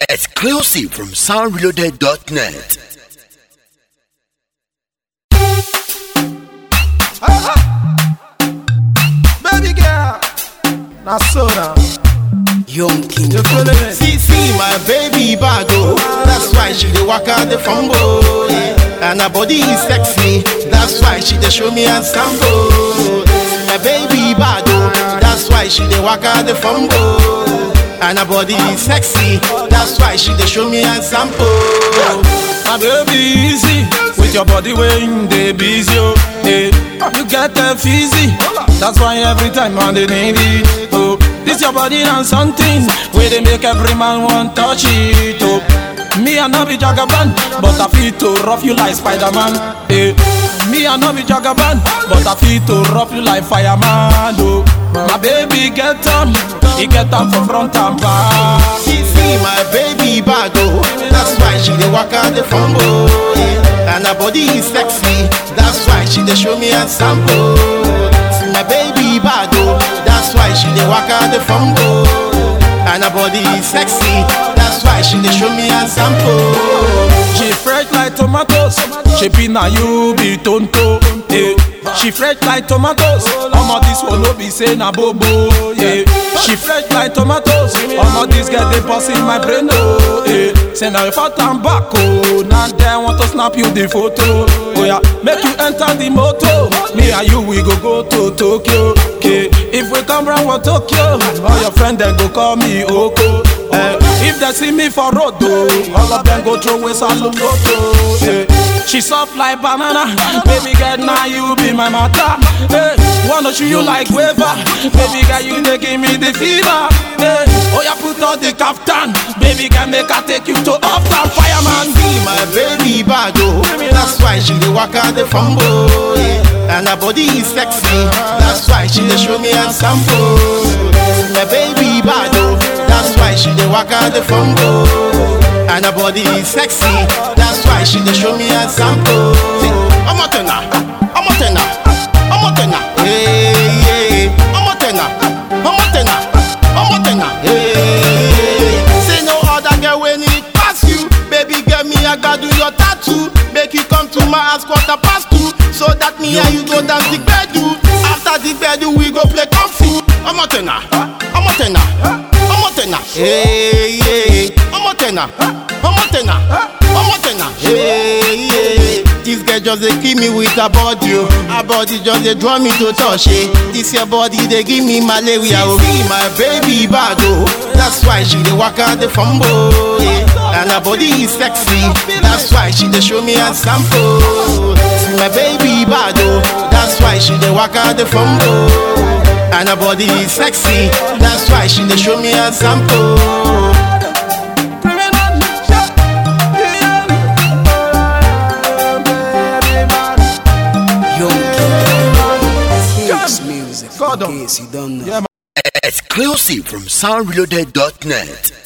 Exclusive from soundreloaded.net. Baby girl, now so now. Young King. You feeling it? See, see my baby bag, oh. That's why she dey walk out the fumble. Yeah. And her body is sexy. That's why she dey show me and sample. My baby bag, oh. That's why she dey walk out the fumble. And her body is sexy. That's why she dey show me and sample. My baby easy with your body when they busy, oh. Hey, you get them fizzy. That's why every time on the need it, oh. This your body and something where they make every man want touch it, oh. Me I no be jagaban, but I feel to rough you like Spider-Man. Hey, me I no be jagaban, but I feel to rough you like fireman, oh. My baby get on, he get on for front and back. See, see my baby bag, oh. That's why she dey walk out the fumble. Yeah. And her body is sexy. That's why she dey show me and sample. See my baby bag, oh. That's why she dey walk out the fumble. And her body is sexy. That's why she dey show me and sample. She fresh like tomatoes. She be na you be tonto. Yeah. She fresh like tomatoes. Omo this one no be say na bobo. Yeah. She fresh like tomatoes. Omo this girl dey bust in my brain oh. Yeah. Say now if I turn back oh, now they want to snap you the photo. Oh yeah, make you enter the motor. Me and you we go go to Tokyo. Okay. If we come round for Tokyo, all your friends then go call me Oko. Eh, if they see me for road, oh, all of them go throw away salute photo. Eh, she soft like banana, baby girl, now you be my mother. Hey, wanna show you like waver, baby girl, you dey give me the fever. Hey, oh yeah, put on the kaftan, baby girl, make I take you to uptown fireman. See my baby bag, oh. That's why she dey walk out the fumble. Yeah. And her body is sexy. That's why she dey show me and sample. See my baby bag, oh. That's why she dey walk out the fumble. And her body is sexy. That's why she dey show me and sample. See, I'm a tenor, I'm a tenor, I'm a tenor. Hey, yeah. I'm a tenor, I'm a tenor, I'm a tenor. Hey, say no other girl when it pass you. Baby, get me, I got do your tattoo. Make you come to my house quarter past two. So that me and you go dance the bedu. After the bedu, we go play kung fu. I'm a tenor, I'm a tenor, I'm a tenor. Hey, yeah. I'm a tenor, I'm a tenor, I'm a tenor. Hey, yeah. This girl just dey kill me with her body, oh. Her body just dey draw me to touch, eh. This your body dey give me malaria, oh. See my baby bag, oh. That's why she dey walk out the fumble, yeah. And her body is sexy. That's why she dey show me and sample. See my baby bag, oh. That's why she dey walk out the fumble. And her body is sexy. That's why she dey show me and sample. Young King. Six music. God, In case you don't know. Yeah, Exclusive from soundreloaded.net.